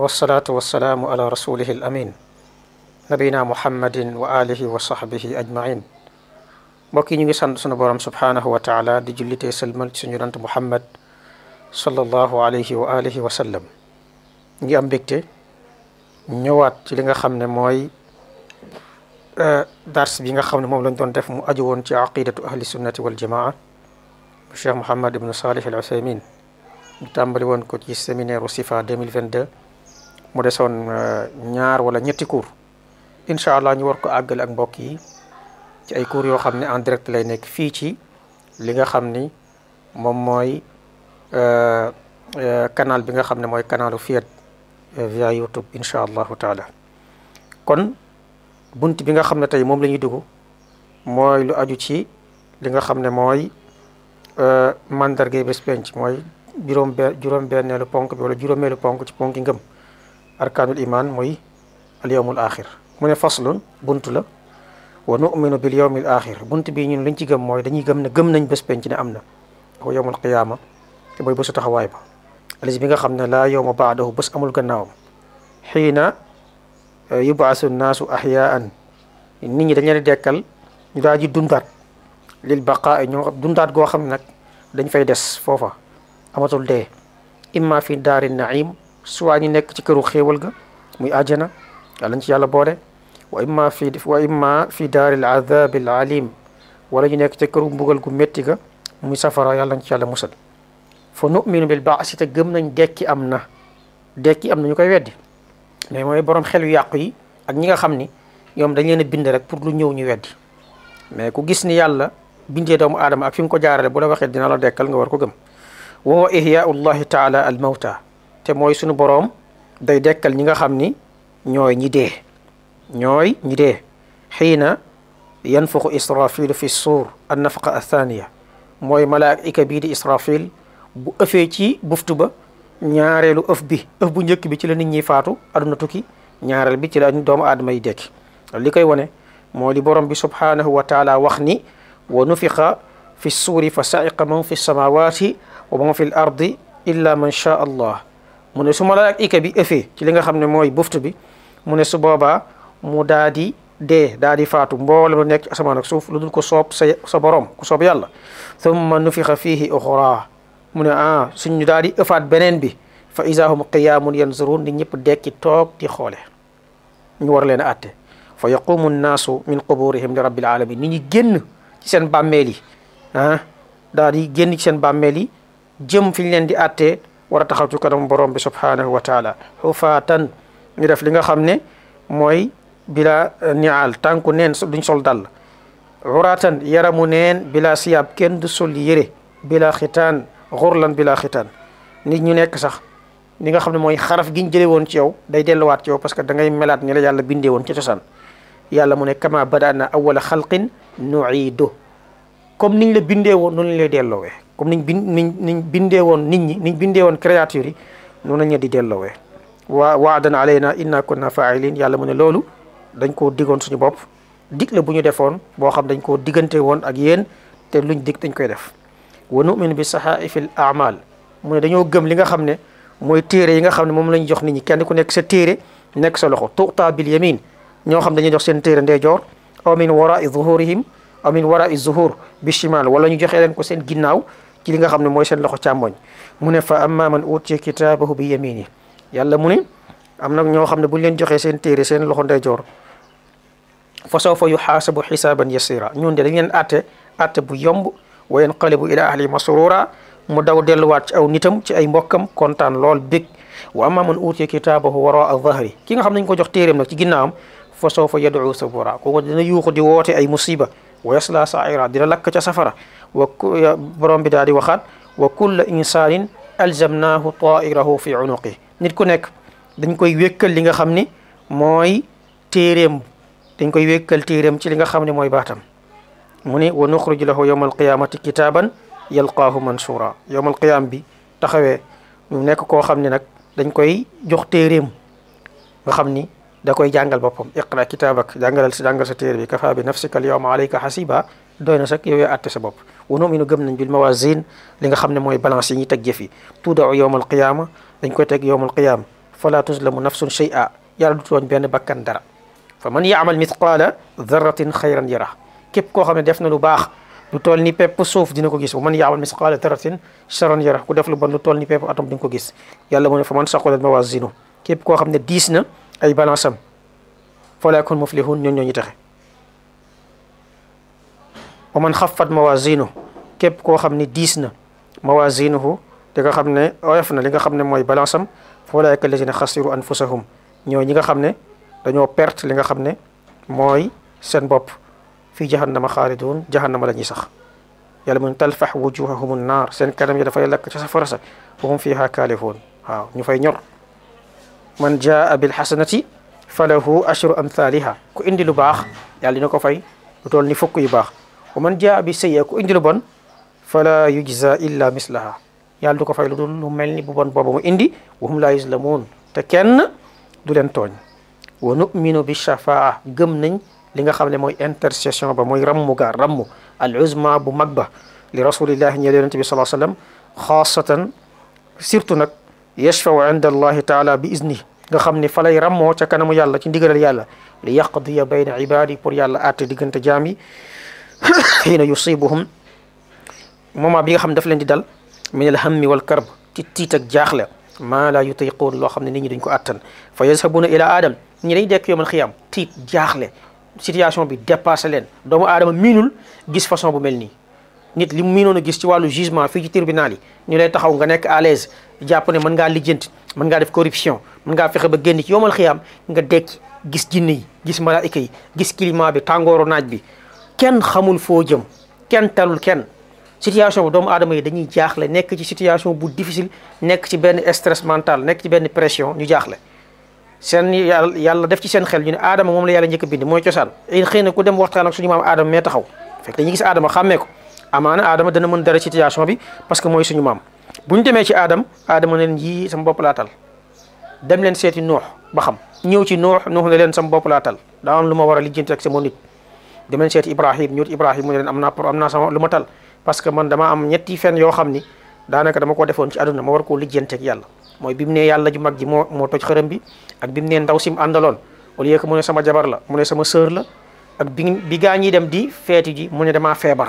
wasalaatu wasalaamu ala rasulihi al amin nabina muhammadin wa alihi wa sahbihi ajmain mbokk yi ñu ngi sant sunu borom subhanahu wa taala di jullitee sëlmal ci suñu yonant muhammad sallallahu alayhi wa alihi wa sallam ngi am mbégte ñëwaat ci li nga xam ne mooy dars bi nga xam ne moom lañ doon def mu aju woon ci aqidatu ahli sunnati wal jamaa bu cheikh Mouhammad ibnu Salih al Uthaymin ñu tàmbali woon ko ci séminaire u sifa 2022 mu desoon ñaar wala ñetti cours incha allah ñu war ko àggale ak mbokk yi ci ay cours yoo xam ne en direct lay nekk fii ci li nga xam ni moom mooy canal bi nga xam ne mooy canalu Fiyat via YouTube incha allahu taala kon bunt bi nga xam ne tey moom la ñuy dugg mooy lu aju ci li nga xam ne mooy mandargay bés penc mooy juróom benn juróom benneelu ponk bi wala juróomeelu ponk ci ponki ngëm arkaanul iman mooy al yawmul axir mu ne faslun bunt la wa nu'minu bil yawmil axir bunt bii ñun liñ ci gëm mooy dañuy gëm ne gëm nañ bés penc ne am na wa yawmul qiyaama te mooy bésu taxawaay ba alis bi nga xam ne laa yawma baadahu bés amul gannaawam xiina yubaasu naasu ahyaan nit ñi dañ leen dekkal ñu daal di dundaat lil baqaa ñoo dundaat goo xam ne nag dañ fay des foofa amatul dee imma fi daari naim soit ñu nekk ci këru xéewal ga muy àjjana yàlla ñu ci yàlla boole wa imma fi wa imma fi daari al adabi al alim wala ñu nekk ci këru mbugal gu métti ga muy safara yàlla ñu ci yàlla musal fa numinu bil baasi te gëm nañ dekki am na dekki am na ñu koy weddi mais mooy borom xel yu yàqu yi ak ñi nga xam ni ñoom dañ leen a bind rek pour lu ñëw ñu weddi mais ku gis ni yàlla bindee doomu aadama ak fi mu ko jaarale bu la waxee dina la dekkal nga war ko gëm wa huwa ihyaau llahi taala al mawta te mooy sunu boroom day dekkal ñi nga xam ni ñooy ñi dee ñooy ñi dee xiina yanfuxu israfilu fi suur an nafaqa athaniya mooy malaika bii di israfil bu ëfee ci buftu ba ñaareelu ëf bi ëf bu njëkk bi ci la nit ñi faatu aduna tukki ñaareel bi ci la doomu aadama yi dekki li koy wane moo li borom bi subhanahu wa taala wax ni wa nufiqa fi suuri fa saiqa man fi samawati wa man fi l ardi illa man shaa allah mu ne su malaayika bi ëfee ci li nga xam ne mooy buftu bi mu ne su boobaa mu daa di dee daa di faatu mboolem lu nekk ci asamaan ak suuf lu dul ko soob sa sa borom ku soob yàlla thumma nufiqa fihi uxra mu ne ah suñu daal di ëfaat beneen bi fa iza hum qiyaamun yanzurun nit ñëpp dekki toog di xoole ñu war leen a atte fa yaqumu nnaasu min quburihim li rabbil alamin nit ñi génn ci seen bàmmeel yi ah daal di génn ci seen bàmmeel yi jëm fi ñu leen di attee war a taxaw ci kanam borom bi subhanahu wa taala xufaatan ñu def li nga xam ne mooy bila nial tànku neen duñ sol dal uratan yaramu neen bila siyaab kenn du sol yére bila xitaan xurlan bila xitaan nit ñu nekk sax li nga xam ne mooy xaraf gi ñu jëlee woon ci yow day delluwaat ci yow parce que da ngay melaat ni la yàlla bindee woon ci cosaan yàlla mu ne kama badana awala xalqin nuidu comme niñ la bindee woon noonu lay delloowee comme niñ bin niñ niñ bindee woon nit ñi niñ bindee woon créature yi noonu lañ di delloowee waa waadan alayna inna kunna fa'ilin yàlla mu ne loolu dañ koo digoon suñu bopp dig la bu ñu defoon boo xam dañ koo diggante woon ak yéen te luñ dig dañ koy def wa nu'minu bi saxaifi l amal mu ne dañoo gëm li nga xam ne mooy téere yi nga xam ne moom la ñu jox nit ñi kenn ku nekk sa téere nekk sa loxo tuuta bil yamin ñoo xam dañuy jox seen téere ndeyjoor aw min warai zuhurihim aw min warai zuhur bi shimal wala ñu joxee leen ko seen ginnaaw ci li nga xam ne mooy seen loxo càmmoñ mu ne fa amma man utiya kitaabahu bi yamini yàlla mu ne am na ñoo xam ne bu ñu leen joxee seen téere seen loxo ndeyjoor fa sawfa yuxaasabu xisaaban yasira ñun de dañ leen atte atte bu yomb wa yanqalibu ila ahli masrura mu daw delluwaat ci aw nitam ci ay mbokkam kontaan lool bég wa amma man utiya kitaabahu waraa dhahri ki nga xam nañ ko jox téeréem nag ci ginnaawam fa sawfa yad'u sabura kooku dina yuuxu di woote ay musiba wa yasla sa'ira dina lakk ca safara wa borom bi daal di waxaat wa kulla insanin alzamnahu ta'irahu fi unuqi nit ku nekk dañ koy wékkal li nga xam ni mooy téeréem dañ koy wékkal téeréem ci li nga xam ne mooy baatam mu ne wa nuxriju lahu yawma alqiyamati kitaaban yalqaahu mansura yawma alqiyam bi taxawee ñu nekk koo xam ne nag dañ koy jox téeréem nga xam ni da koy jàngal boppam iqra kitaabak jàngalal si jàngal sa téere bi kafa bi nafsika al yawma alayka hasiba doy na sax yow yaa àtte sa bopp wa nu'minu gëm nañ bil mawazin li nga xam ne mooy balance yi ñuy teg jëf yi tuudau yawma alqiyama dañ koy teg yawma alqiyama fala tuzlamu nafsun shay'a yàlla du tooñ benn bakkan dara fa man yaamal mithqaala darratin xayran yara képp koo xam ne def na lu baax lu toll ni pepp suuf dina ko gis wa man yaamal mithqaala darratin charran yara ku def lu bon lu toll ni pepp atom di nga ko gis yàlla mu ne fa man saqulat mawazinu képp koo xam ne diis na ay balance am fa laa yakun muflihun ñoon ñoo ñu taxe wa man xaffat mawazinu képp koo xam ne diis na mawazinuhu li nga xam ne oyof na li nga xam ne mooy balance am fa ulaa'ika allazina xasiru anfusahum ñoo ñi nga xam ne dañoo perte li nga xam ne mooy seen bopp fii jahannama xaalidun jahannama la ñuy sax yàlla mun talfax wujuhahum naar seen kanam yi dafay lakk ca safara sa wa hum fiha kaalihuun waaw ñu fay ñor man jaa bil xasanati falahu ashru amthaliha ku indi lu baax yàlla dina ko fay lu toll ni fukk yu baax wa man jaa bi sayya ku indi lu bon fala yujza illa mislaha yàlla du ko fay lu dul lu mel ni bu bon boobu mu indi wa hum la yuzlamuun te kenn du leen tooñ wa numinu bi shafaa gëm nañ li nga xam ne mooy intercession ba mooy rammu ga rammu al uzma bu mag ba li rasulillahi ñeel yonente bi salaa sallam xaasatan surtout nag yashfau inda allahi taala bi izni nga xam ne fa lay rammoo ca kanamu yàlla ci ndigalal yàlla li yaqdiya bayna ibadi pour yàlla àtte diggante jaam yi xiina yusibuhum moment bi nga xam ne daf leen di dal min al hammi wal karb ci tiit ak jaaxle maa la yutiquun loo xam ne nit ñi duñ ko attan fa yazhabuna ila aadam ñi dañ dekk yowmal xiyam tiit jaaxle situation bi dépassé leen doomu aadama miinul gis façon bu mel nii nit li mu miinoon a gis ci wàllu jugement fii ci tribunal yi ñu lay taxaw nga nekk à l'aise jàpp ne mën ngaa lijjanti mën ngaa def corruption mën ngaa fexe ba génn ci yowmal xiyam nga dekk gis jinne yi gis malaayika yi gis climat bi tàngooru naaj bi kenn xamul foo jëm kenn talul kenn situation bu doomu aadama yi dañuy jaaxle nekk ci situation bu difficile nekk ci benn stress mental nekk ci benn pression ñu jaaxle seen yàlla yàlla def ci seen xel ñu ne aadama moom la yàlla njëkk a bind mooy cosaan xëy na ku dem waxtaan ak suñu maam aadama mee taxaw fekk dañuy gis aadama xàmmee ko amaana aadama dana mën dara situation bi parce que mooy suñu maam bu ñu demee ci aadam aadama ne leen yii sama bopp laa tal dem leen seeti nuux ba xam ñëw ci nuux nuux ne leen sama bopp laa tal daa am lu ma war a lijjanti ak sama nit dem leen seeti ibrahim ñëw ibrahim mu ne leen am naa am naa sama lu ma tal parce que man dama am ñetti fen yoo xam ni daanaka dama ko defoon ci àdduna ma war koo lijjanteeg yàlla mooy bi mu ne yàlla ju mag ji moo moo toj xërëm bi ak bi mu ne ndaw sim àndaloon au lieu que mu ne sama jabar la mu ne sama sœur la ak bi bi gaa ñiy dem di feeti ji mu ne damaa feebar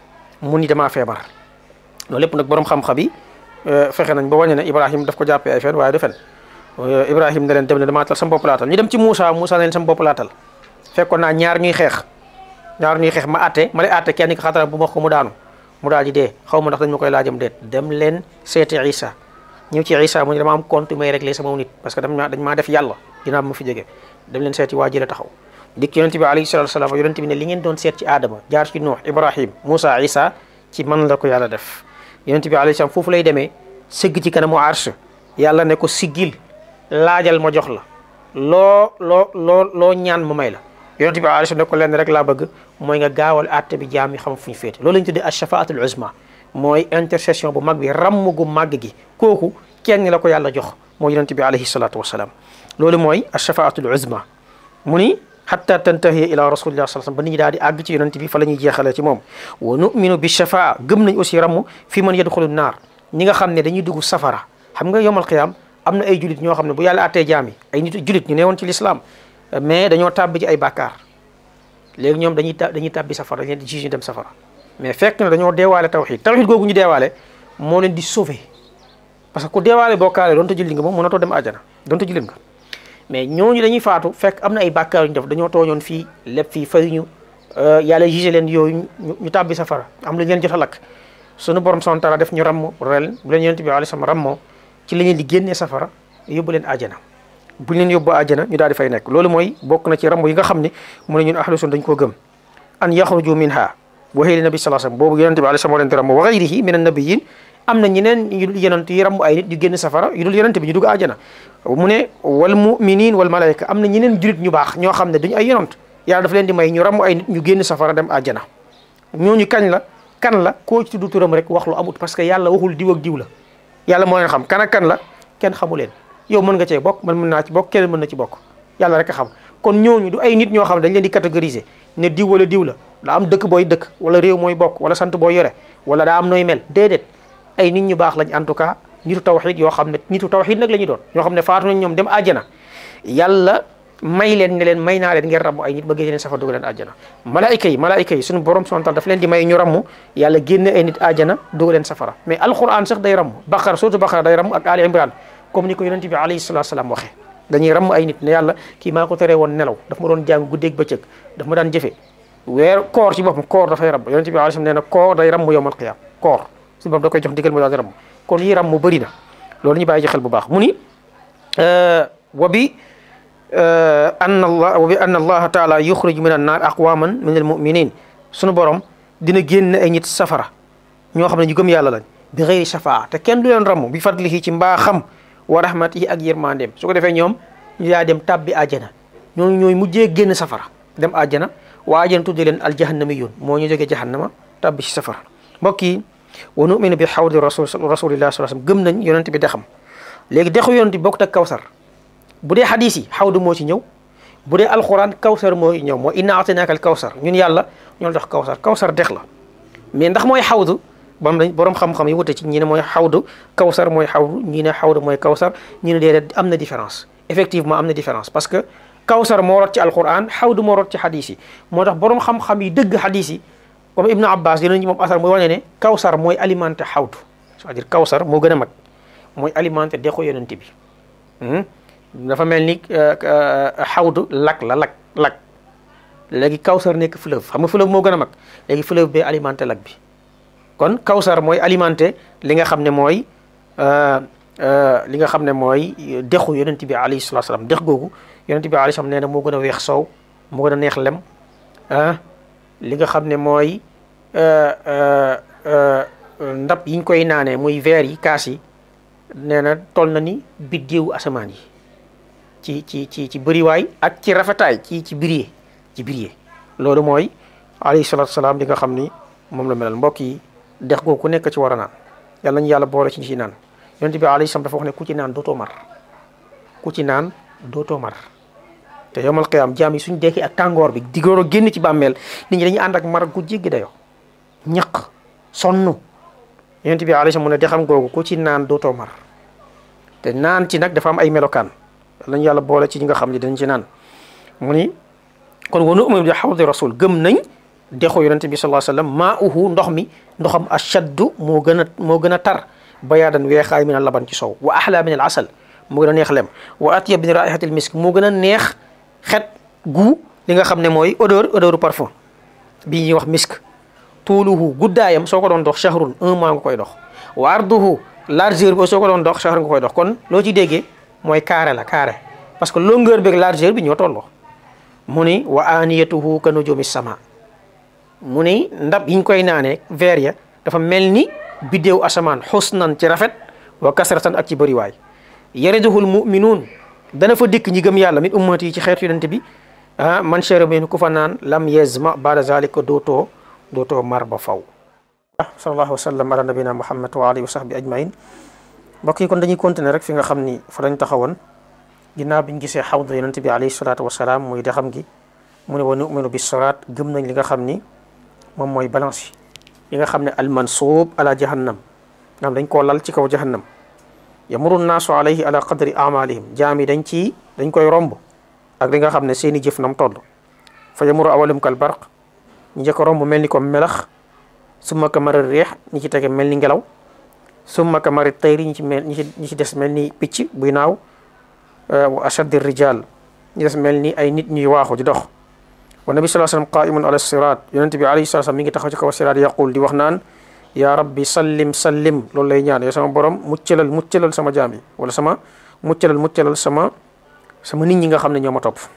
mu ni damaa feebar loolu lépp nag borom xam-xam yi fexe nañ ba wàññi ne Ibrahim daf ko jàppee ay fen waaye du fen Ibrahim ne leen dem ne damaa tal sama bopp laatal ñu dem ci Moussa Moussa ne leen sama bopp laatal fekkoon naa ñaar ñuy xeex ñaar ñuy xeex ma atte ma lay atte kenn ki xatara bu ma ko mu daanu mu daal di dee xaw ma ndax dañ ma koy laajam déet dem leen seeti Isa ñëw ci Isa mu ne dama am compte may réglé sama nit parce que dañ maa dañ maa def yàlla dinaa ma fi jóge dem leen seeti waa jële taxaw dikk yonente bi alayhi salatu wasalaam yonente bi ne li ngeen doon seet ci Adama jaar ci Nuux Ibrahim Moussa Isa ci man la ko yàlla def yonente bi alayhi salaam foofu lay demee sëgg ci kanamu arsh yàlla ne ko siggil laajal ma jox la loo loo loo loo ñaan ma may la yonente bi alayhi salaam ne ko lenn rek laa bëgg mooy nga gaawal àtte bi jaam yi xam fu ñu féete loolu lañu tuddee ashafaatul uzma mooy intercession bu mag bi ramm gu màgg gi kooku kenn la ko yàlla jox mooy yonente bi alayhi salatu wasalaam loolu mooy ashafaatul uzma mu ni xatta tantahi ila rasulillah sallallahu alayhi wasallam ba nit ñi daal di àgg ci yonente bi fa la ñuy jeexalee ci moom wa numinu bi shafaa gëm nañ aussi ramm fi man yadxulu naar ñi nga xam ne dañuy dugg safara xam nga yowmal qiyaam am na ay julit ñoo xam ne bu yàlla attee jaam yi ay nit julit ñu newoon ci l'islam mais dañoo tàbbi ci ay bàkkaar léegi ñoom dañuy ta dañuy tàbbi safara dañ leen di juge ñu dem safara mais fekk na dañoo deewaale tawxid tawxid googu ñu deewaale moo leen di sauver parce que ku deewaale bokkaale doonte julli nga moom mënatoo dem àjjana doonte jullit nga mais ñooñu dañuy faatu fekk am na ay bàkkaar yu ñu def dañoo tooñoon fii lépp fii fayuñu yàlla juge leen yooyu ñu tàbbi safara am lu leen jot a lakk sunu borom subhanahu wa ta'ala def ñu ramm rel bu leen yonent bi alayhi salaam rammoo ci la leen di génnee safara yóbbu leen àjjana bu leen yóbbu àjjana ñu daal di fay nekk loolu mooy bokk na ci ramb yi nga xam ne mu ne ñun ahlu sunna dañ koo gëm an yaxruju minha waxee li nabi sallallahu alayhi wasallam boobu yonente bi alayhi salaam moo leen di ramb wa ghayrihi min an-nabiyyin am na ñeneen yu dul yonent yi ramb ay nit ñu génn safara yu dul yonente bi ñu dugg àjjana mu ne wal muminin wal malaika am na ñeneen julit ñu baax ñoo xam ne duñu ay yonent yàlla daf leen di may ñu ramb ay nit ñu génn safara dem àjjana ñooñu kañ la kan la koo ci tudd turam rek wax lu amut parce que yàlla waxul diw ak diw la yàlla moo leen xam kan ak kan la kenn xamu leen yow mën nga cee bokk man mën naa ci bokk keneen mën na ci bokk yàlla rek a xam kon ñooñu du ay nit ñoo xam ne dañ leen di catégoriser ne diw wala diw la daa am dëkk booy dëkk wala réew mooy bokk wala sant boo yore wala daa am nooy mel déedéet ay nit ñu baax lañ en tout cas nitu tawxid yoo xam ne nitu tawxid nag la ñu doon ñoo xam ne faatu nañ ñoom dem àjjana yàlla may leen ne leen may naa leen ngeen ramm ay nit ba génne leen safara dugal leen àjjana malaayika yi malaayika yi suñu borom subhanahu wa taala daf leen di may ñu ramm yàlla génne ay nit àjjana dugal leen safara mais alquran sax day ramm baqara surtout baqara day ramm ak ali imran comme ni ko yonente bi alayhi salatu salaam waxee dañuy ramm ay nit ne yàlla kii maa ko teree woon nelaw daf ma doon jàng guddeeg bëccëg daf ma daan jëfe weer koor ci boppam koor dafay ramm yonente bi alayhi salaam nee na koor day ramm yowmal qiyaam koor suñu borom da koy jox ndigal mu daal di ramm kon yi ramm bëri na loolu ñu bàyyi ci xel bu baax mu ni wa bi ann allah wa bi ann allaha taala yuxriju min annaar aqwaman min almuminin sunu borom dina génn ay nit safara ñoo xam ne ñu gëm yàlla lañ bi xëyri shafaa te kenn du leen ramm bi fadlihi ci mbaaxam wa rahmatihi ak yërmandeem su ko defee ñoom ñu yaa dem tàbbi àjjana ñooñu ñooy mujjee génn safara dem àjjana waa àjjana tudde leen aljahannamiyun moo ñu jógee jahannama tàbbi ci safara mbokk yi wa numinu bi xawdi rasul rasulillah sallallahu alayhi wasallam gëm nañ yonent bi dexam léegi dexu yonent bi bokkut ak kawsar bu dee xadis yi xawdu moo ci ñëw bu dee alquran kawsar moo ñëw moo inna ataynaaka al kawsar ñun yàlla ñoo la jox kawsar kawsar dex la mais ndax mooy xawdu borom dañ borom xam-xam yi wute ci ñi ne mooy xawdu kawsar mooy xawdu ñi ne xawdu mooy kawsar ñi ne déedéet am na différence effectivement am na différence parce que kawsar moo rot ci alquran xawdu moo rot ci xadis yi moo tax borom xam-xam yi dëgg xadis yi comme Ibnu Abbas dinañ ci moom asar mooy wane ne kawsar mooy alimenté xawdu c'est-à-dire kawsar moo gën a mag mooy alimenté dexu yonent bi dafa mel ni xawdu lak la lak lak léegi kawsar nekk fleuve xam nga fleuve moo gën a mag léegi fleuve bee alimenté lak bi kon kawsar mooy alimenté li nga xam ne mooy li nga xam ne mooy dexu yonent bi alayhi salatu salaam dex googu yonent bi alayhi salaam nee na moo gën a weex soow moo gën a neex lem ah li nga xam ne mooy ndab yiñ koy naanee muy verre yi kaas yi nee na toll na ni biddeewu asamaan yi ci ci ci ci bëriwaay ak ci rafetaay ci ci biriyee ci biriyee loolu mooy alayhi salatu salaam li nga xam ni moom la melal mbokk yi dex googu ku nekk ci war a naan yàlla nañu yàlla boole ci ñi ci naan yonent bi alayhi salaam dafa wax ne ku ci naan dootoo mar ku ci naan dootoo mar te yomal qiyaam jaam yi suñ dekki ak tàngoor bi digóor a génn ci bàmmeel nit ñi dañuy ànd ak mar gu jéggi dayo ñaq sonn yonent bi alayhi salaam mu ne dexam googu ku ci naan dootoo mar te naan ci nag dafa am ay melokaan lañu yàlla boole ci ñi nga xam ne dañ ci naan mu ni kon wa nu'minu bi hawdi rasul gëm nañ dexu yonent bi sallallahu alayhi wasallam maa uhu ndox mi ndoxam ashaddu moo gën a moo gën a tar bayaadan weexaay min al laban ci sow wa ahla min al asal moo gën a neex lem wa atyab min raihatil misk moo gën a neex xet gu li nga xam ne mooy odeur odeur parfum bi ñuy wax misk tuuluhu guddaayam soo ko doon dox shahrun un mois nga koy dox wa arduhu largeur bi soo ko doon dox shahr nga koy dox kon loo ci déggee mooy carré la carré parce que longueur bi ak largeur bi ñoo tolloo mu ni wa aniyatuhu ka nujumi sama mu ni ndab yiñ koy naanee verre ya dafa mel ni biddéew asamaan xusnan ci rafet wa kasratan ak ci bëriwaay yariduhul muminuun dana fa dikk ñi gëm yàlla min ummati yi ci xeetu yonent bi ah man shariba minhu ku fa naan lam yazma bada zalika dootoo dootoo mar ba faw sallallahu wa sallam ala nabina muhammad wa alihi wa sahbi ajmain mbokk yi kon dañuy continuer rek fi nga xam ni fa lañ taxawoon ginnaaw biñ gisee xawda yonent bi alayhi salatu wasalaam muy dexam gi mu ne wa numinu bi siraat gëm nañ li nga xam ni moom mooy balance yi nga xam ne almansuub ala jahannam nga xam dañ koo lal ci kaw jahannam yamuru naasu alayhi ala qadri amalihim jaam yi dañ ci dañ koy romb ak li nga xam ne seeni jëf nam toll fa yamuru awalum kal barq ñi njëkk romb mel ni comme melax summa ka mari reex ñi ci tege mel ni ngelaw summa ka mari tayri ñi ci mel ñi ci ñi ci des mel ni picc buy naaw wa ashaddi rijal ñi des mel ni ay nit ñuy waaxu di dox wa nabi sallallahu alayhi wasallam qaimun ala sirat yonent bi alayhi salatu mi ngi taxaw ci kaw sirat yaqul di wax naan ya rabbi sallim sallim loolu lay ñaan yow sama borom muccalal muccalal sama jaam yi wala sama muccalal muccalal sama sama nit ñi nga xam ne ñoo ma topp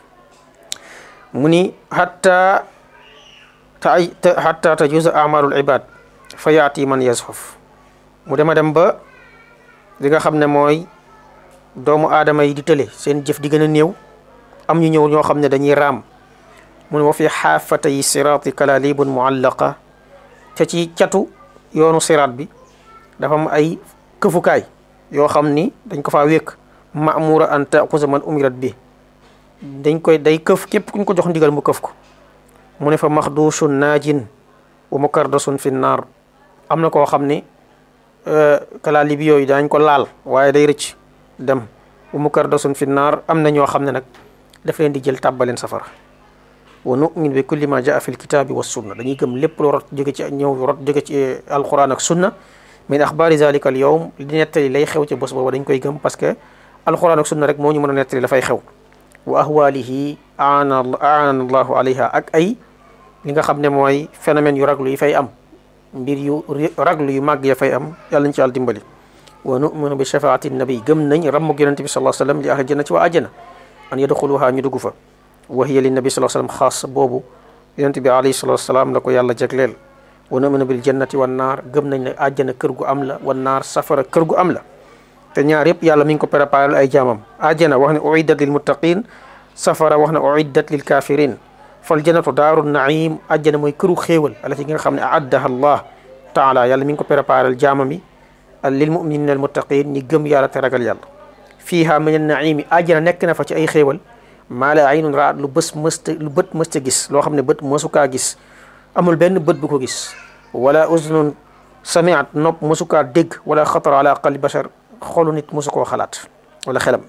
mu ni hatta ta hatta tajuza amalul ibad fa yaati man yazxuf mu dema dem ba li nga xam ne mooy doomu aadama yi di tële seen jëf di gën a néew am ñu ñëw ñoo xam ne dañuy raam mu ne wa fi xaafatay siraati kalalibun muallaqa te ci catu yoonu siraat bi dafa am ay këfukaay yoo xam ni dañ ko faa wékk maamura an taxusa man umirat bi dañ koy day këf képp kuñ ko jox ndigal mu këf ko mu ne fa maxduushun naajin wa mukardasun fi naar am na koo xam ni kala libi yooyu daañ ko laal waaye day rëcc dem bu mu kar dasun fi naar am na ñoo xam ne nag daf leen di jël tàbbaleen safara wa nu'min bi kulli ma jaa fi lkitaabi wa sunna dañuy gëm lépp lu rot jóge ci ñëw rot jóge ci alquran ak sunna min axbaari zalika al yawm li nettali lay xew ci bés boobu dañ koy gëm parce que alquran ak sunna rek moo ñu mën a nettali dafay xew wa ahwalihi aana aana allahu alayha ak ay li nga xam ne mooy phénomène yu raglu yi fay am mbir yu raglu yu màgg ya fay am yàlla ñu ci yàlla dimbali wa numinu bi shafaati nabi gëm nañ rammug yonente bi sallallahu alayhi wa sallam li ahli jannati wa ajjana an yadxuluha ñu dugg fa wa hiya li nabi sallallahu alayhi wa sallam xaas boobu yonente bi alayhi salatu wasalaam la ko yàlla jagleel wa numinu bil jannati wan naar gëm nañ ne àjjana kër gu am la wan naar safara kër gu am la te ñaar yëpp yàlla mi ngi ko préparé ay jaamam àjjana wax ne uiddat lil muttaqin safara wax ne uiddat lil kafirin fal jannatu daaru naim àjjana mooy këru xéewal alati nga xam ne aaddaha allah taala yàlla mi ngi ko préparé jaamam yi lil muminina al muttaqin ñi gëm yàlla te ragal yàlla fiiha min an naimi àjjana nekk na fa ci ay xéewal maa la aynun raat lu bës mësta lu bët mësta gis loo xam ne bët mësukaa gis amul benn bët bu ko gis wala uznun samiat nopp mësukaa dégg wala xatar ala qalbi bashar xolu nit mosu koo xalaat wala xelam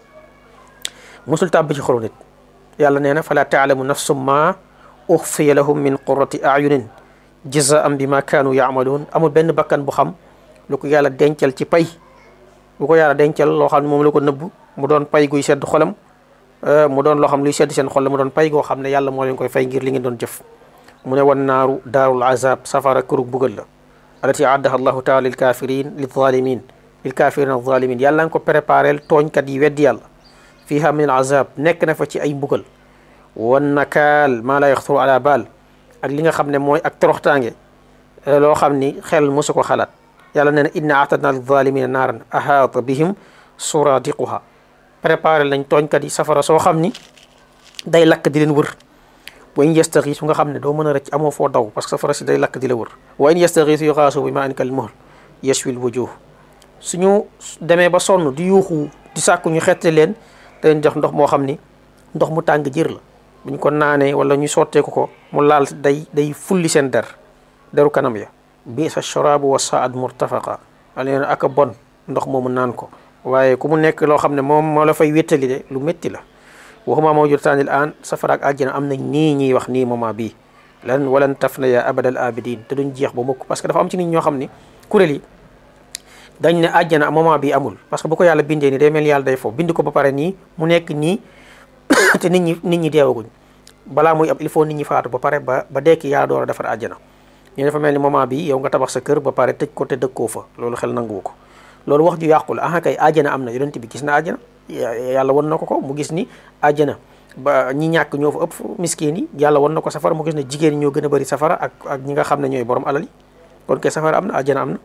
mosul tàbb ci xolu nit yàlla nee na fala taalamu nafsum ma uxfiya lahum min qurrati ayunin jazaan bi ma kaanu yaamaluun amul benn bakkan bu xam lu ko yàlla dencal ci pay lu ko yàlla dencal loo xam ne moom la ko nëbb mu doon pay guy sedd xolam mu doon loo xam luy sedd seen xol la mu doon pay goo xam ne yàlla moo leen koy fay ngir li ngeen doon jëf mu ne wan naaru daarul azab safara kërug bugal la alati addaha allahu taala lil kafirin lil zalimin lil kafirin al zalimin yàlla nga ko préparel tooñkat yi weddi yàlla fiha min al azab nekk na fa ci ay mbugal wan nakaal maa la yaxturu ala baal ak li nga xam ne mooy ak toroxtaange loo xam ni xel mosu ko xalaat yàlla nee na inna atadna lil zalimina naaran ahaata bihim suradiquha préparé nañ tooñkat yi safara soo xam ni day lakk di leen wër wa in yastaxiisu nga xam ne doo mën a rëcc amoo foo daw parce que safara si day lakk di la wër wa in yastaxiisu yuxaasu bi ma in kal muhl yashwil wujuh suñu demee ba sonn di yuuxu di sàkku ñu xette leen dañ jox ndox moo xam ni ndox mu tàng jër la bu ñu ko naanee wala ñu sotteeku ko mu laal day day fulli seen der deru kanam ya bi sa sharabu wa saad murtafaqa aleen ak a bon ndox moomu naan ko waaye ku mu nekk loo xam ne moom moo la fay wéttali de lu métti la waxuma moo jur taanil aan safara ak àjjana am nañ nii ñuy wax nii moment bii lan walan taf na ya abadal abidin te duñ jeex ba mukk parce que dafa am ci nit ñoo xam ni kuréel yi dañ ne àjjana moment bi amul parce que bu ko yàlla bindee nii day mel yàlla day foofu bind ko ba pare nii mu nekk nii te nit ñi nit ñi deewaguñ balaa muy am il faut nit ñi faatu ba pare ba ba dekki yàlla door a defar àjjana ñu dafa mel ni moment bi yow nga tabax sa kër ba pare tëj ko te dëkkoo fa loolu xel nanguwu ko loolu wax ju yàqu la ah kay àjjana am na yonent bi gis na àjjana yàlla won na ko ko mu gis ni àjjana ba ñi ñàkk ñoo fa ëpp miskin yi yàlla won na ko safara mu gis ne jigéen ñi ñoo gën a bëri safara ak ak ñi nga xam ne ñooy borom alal yi kon kay safara am na àjjana am na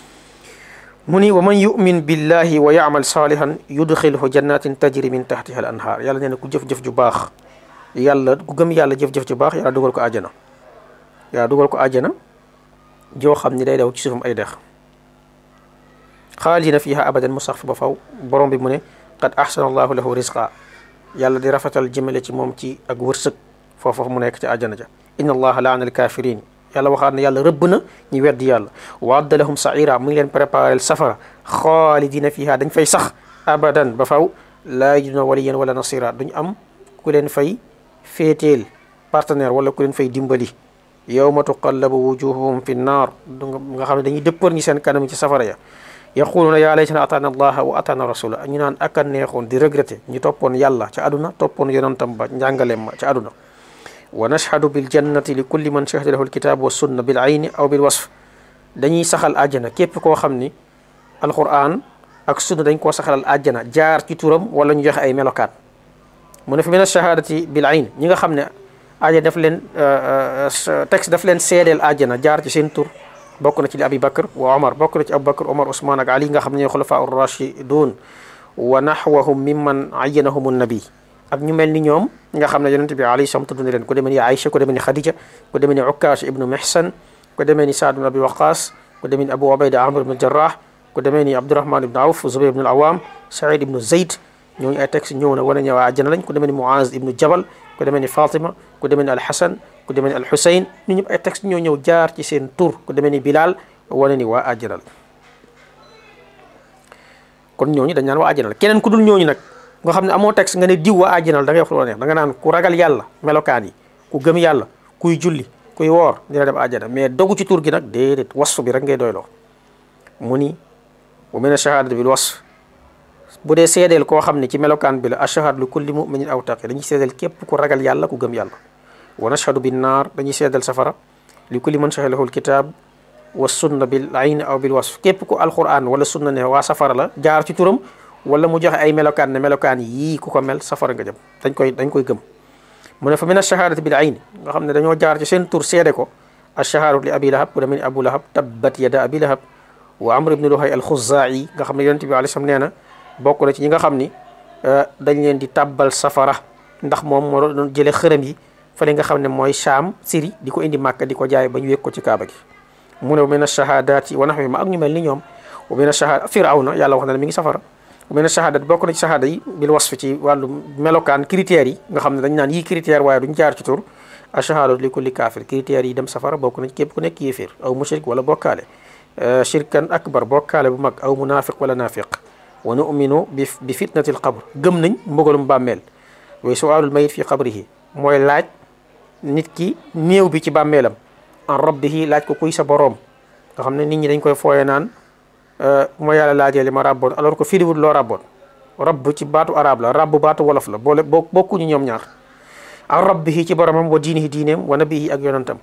mu ni wa man yumin billahi wa yaamal salihan yudxilhu jannatin tajri min tahtiha al anhaar yàlla nee na ku jëf-jëf ju baax yàlla ku gëm yàlla jëf-jëf ju baax yàlla dugal ko àjjana yàlla dugal ko àjjana joo xam ni day daw ci suufam ay dex xaalidina fiha abadan mu sax fi ba faw borom bi mu ne qad ahsana allahu lahu rizqa yàlla di rafetal jëmale ci moom ci ak wërsëg foofu mu nekk ci àjjana ja inna allaha laana al kafirin yàlla waxaat ne yàlla rëbb na ñu weddi yàlla wa adda lahum saira mu ngi leen préparel safara xaalidina fiha dañ fay sax abadan ba faw laa yajiduna waliyan wala nasira duñ am ku leen fay féeteel partenaire wala ku leen fay dimbali yawma tuqallabu wujuhuhum fi nnaar nga xam ne dañuy dëppar ñi seen kanam ci safara ya yaquluuna yaa laytana ataana allaha wa ataana rasula ñu naan ak a neexoon di regretté ñu toppoon yàlla ca àdduna toppoon yonantam ba njàngaleem ma ca àdduna wa nashhadu bil jannati li kulli man shahida lahu alkitab wa sunna bil ayni aw bil wasf dañuy saxal àjjana képp koo xam ni alquran ak sunna dañ koo saxalal àjjana jaar ci turam wala ñu joxe ay melokaan mu ne fi min ashahadati bil ayn ñi nga xam ne àjjana daf leen texte daf leen seedeel àjjana jaar ci seen tur bokk na ci li abi bakr wa omar bokk na ci abu bakr omar ousmane ak ali nga xam ne ñooy xulafa ur rashidun wa nahwahum mimman ayyanahum nabi ak ñu mel ni ñoom nga xam ne yonente bi alayhi salaam tudd na leen ku demee ni aïcha ku demee ni khadija ku demee ni ukkash ibnu mihsan ku demee ni saad ibnu abi waqas ku demee ni abu ubayda amr ibnu jarrah ku demee ni abdurahman ibnu awf zubayr ibnu awam saïd ibnu zayd ñooñu ay texte ñëw na wane ñëw àjjana lañ ku demee ni muaz ibnu jabal ku demee ni fatima ku demee ni alhasan ku demee ni alhusayn ñu ñëpp ay texte ñoo ñëw jaar ci seen tur ku demee ni bilal wane ni waa àjjana la kon ñooñu dañ naan waa àjjana la keneen ku dul ñooñu nag nga xam ne amoo texte nga ne diw waa àjjana la da ngay wax lu neex da nga naan ku ragal yàlla melokaan yi ku gëm yàlla kuy julli kuy woor dina dem àjjana mais dogu ci tur gi nag déedéet wasf bi rek ngay doyloo mu ni wa min ash-shahadati bil wasf bu dee seedeel koo xam ne ci melokaan bi la ashhadu li kulli muminin aw taqi dañuy seedeel képp ku ragal yàlla ku gëm yàlla wa nashhadu bin naar dañuy seedeel safara li kulli man shahidahu alkitab wa sunna bil ayn aw bil wasf képp ku alquran wala sunna ne waa safara la jaar ci turam wala mu joxe ay melokaan ne melokaan yii ku ko mel safara nga jëm dañ koy dañ koy gëm mu ne fa min ash-shahadati bil ayn nga xam ne dañoo jaar ci seen tur seede ko ash-shahadatu li abi lahab bu demee ni abu lahab tabbat yada abi lahab wa amr ibn luhay al-khuzai nga xam ne yonent bi alayhi salaam nee na bokk na ci ñi nga xam ni dañ leen di tàbbal safara ndax moom moo doon jële xërëm yi fële nga xam ne mooy Shaam Syrie di ko indi Màkka di ko jaay ba ñu wékk ko ci Kaaba gi mu ne wa min ash-shahadaati wa nahwi ma ak ñu mel ni ñoom wa min ash-shahada Firawna yàlla wax na ne mi ngi safara wa min ash-shahadat bokk na ci shahada yi bil wasf ci wàllu melokaan critères yi nga xam ne dañ naan yii critère waaye duñ jaar ci tur ash-shahadatu li kulli kaafir critères yi dem safara bokk na ci képp ku nekk yéeféer aw mushrik wala bokkaale shirkan akbar bokkaale bu mag aw munafiq wala nafiq wa nu'minu bi bi fitnati al qabr gëm nañ mbugalum bàmmeel wa su'aalul mayit fi qabrihi mooy laaj nit ki néew bi ci bàmmeelam an rabbihi laaj ko kuy sa boroom nga xam ne nit ñi dañ koy fooye naan moo yàlla laajee li ma rabboon alors que firiwul loo rabboon rabb ci baatu arab la rabb baatu wolof la boole boo bokkuñu ñoom ñaar an rabbihi ci boromam wa diinihi diineem wa nabihi ak yonantam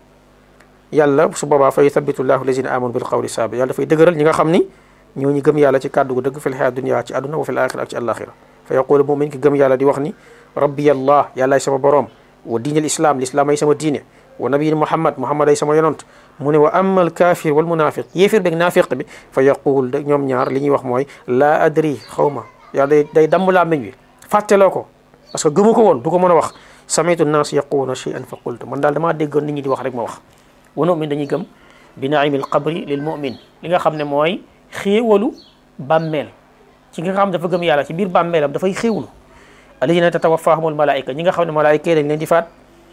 yàlla su boobaa fa yuthabitu llahu lazina amanu bil qawli sabi yàlla dafay dëgëral ñi nga xam ni ñoo ñu gëm yàlla ci kàddu gu dëgg fil xayaat dunya ci àdduna wa fil axira ak ci àllaaxira fa yaqulu mumin ki gëm yàlla di wax ni rabbi allah yàllaay sama boroom wa diinal islam l'islam ay sama diine wa nabiyin muhammad muhammad ay sama yonant mu ne wa amma al kafir wal munafiq yéefir beeg naafiq bi fa yaqul ñoom ñaar li ñuy wax mooy laa adri xaw ma yàlla day day damm làmmiñ wi fàtteloo ko parce que gëmu ko woon du ko mën a wax samitu nnaas yaquluuna shay'an fa qultu man daal damaa déggoon nit ñi di wax rek ma wax wa nu'min dañuy gëm bi naimil qabri lil mu'min li nga xam ne mooy xéewalu bàmmeel ci nga xam dafa gëm yàlla ci biir bàmmeelam dafay xéewlu alladina tatawaffahumul malaika ñi nga xam ne malaayika yi dañ leen di faat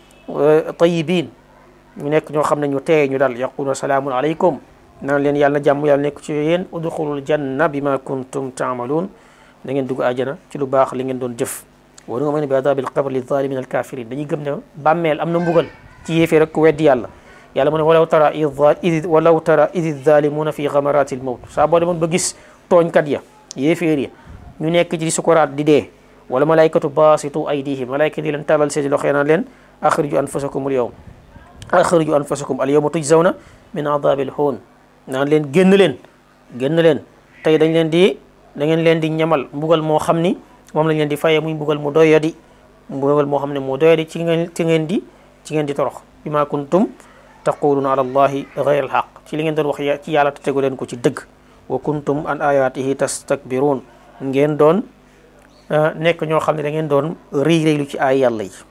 tayibiin ñu nekk ñoo xam ne ñu teeye ñu daal yaquluuna salaamun aleykum naan leen yàlla na jàmm yàlla nekk ci yéen udxulul janna bima kuntum taamaluun da ngeen dugg àjjana ci lu baax li ngeen doon jëf wa nu'minu bi adabil qabr li zalimin al kafirin dañuy gëm ne bàmmeel am na mbugal ci yéefee rek ku weddi yàlla yàlla mu ne walaw tara id walaw tara id zalimuna fi gamarati l mawt saa boo demoon ba gis tooñkat ya yéeféer ya ñu nekk ci sukuraat di dee wala malaykatu basitu aydihim malayka di leen talal seeni loxo naan leen axriju anfusakum al yawm axriju anfusakum al yawma tujzawna min adabil hoon naan leen génn leen génn leen tey dañ leen di da ngeen leen di ñamal mbugal moo xam ni moom lañ leen di fayee muy mbugal mu doyadi mbugal moo xam ne mu doyadi ci ngeen ci ngeen di ci ngeen di torox bima kuntum taquluna ala allahi gayra alxaq ci li ngeen doon wax ci yàlla te tegu leen ko ci dëgg wa kuntum an ayatihi tastakbirun ngeen doon nekk ñoo xam ne da ngeen doon rëy rëylu ci ay yàlla yi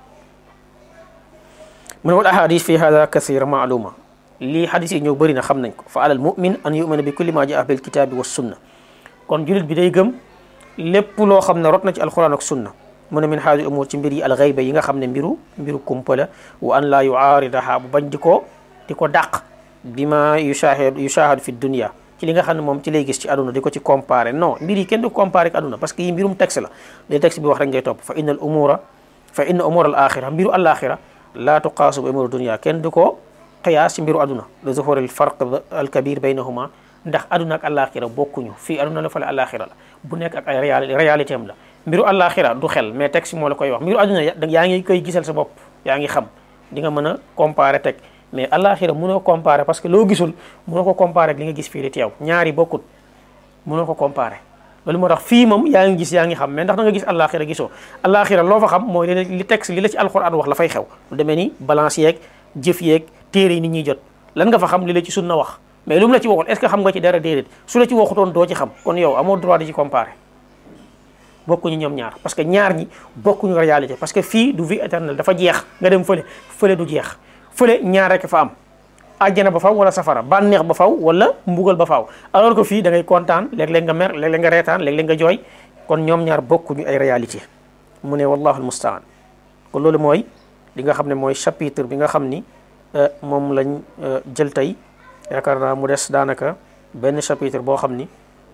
mu ne wal ahadis fi hada kathira maaluma lii hadis yi ñëw bëri na xam nañ ko fa alal mumin an yumina bi kulli ma jaa bil kitabi wa sunna kon julit bi day gëm lépp loo xam ne rot na ci alquran ak sunna mu ne min haadi umur ci mbir yi alxayba yi nga xam ne mbiru mbiru kumpa la wa an laa yuaaridaha bu bañ di ko di ko dàq bi ma yushahid yushahadu fi dunia ci li nga xam ne moom ci lay gis ci aduna di ko ci comparé non mbir yi kenn du comparé ak aduna parce que yi mbirum texte la li texte bi wax rek ngay topp fa inna al umura fa inna umur al axira mbiru al axira laa tuqaasu bi umur dunia kenn du ko qiyaas ci mbiru aduna li zuhur al farq al kabir baynahuma ndax aduna ak alaxira bokkuñu fii aduna la fale alaxira la bu nekk ak ay réalité am la mbiru alaxira du xel mais texte moo la koy wax mbiru aduna yaa ngi koy gisal sa bopp yaa ngi xam di nga mën a comparer teg mais alaxira mënoo comparer parce que loo gisul mënoo ko comparer ak li nga gis fii di teew ñaari bokkut mënoo ko comparer loolu moo tax fii moom yaa ngi gis yaa ngi xam mais ndax da nga gis alaxira gisoo alaxira loo fa xam mooy li texte li la ci alxuraan wax la fay xew lu demee ni balance yeeg jëf yeeg téere yi nit ñuy jot lan nga fa xam li la ci sunna wax mais lu mu la ci waxul est ce que xam nga ci dara déedéet su la ci waxutoon doo ci xam kon yow amoo droit di ci comparer bokkuñu ñoom ñaar parce que ñaar ñi bokkuñu réalité parce que fii du vie éternelle dafa jeex nga dem fële fële du jeex fële ñaar rek fa am àjjana ba faw wala safara bànneex ba faw wala mbugal ba faw alors que fii da ngay kontaan léeg-léeg nga mer léeg-léeg nga reetaan léeg-léeg nga jooy kon ñoom ñaar bokkuñu ay réalité mu ne wallahu almustaan kon loolu mooy li nga xam ne mooy chapitre bi nga xam ni moom lañ jël tey yaakaar naa mu des daanaka benn chapitre boo xam ni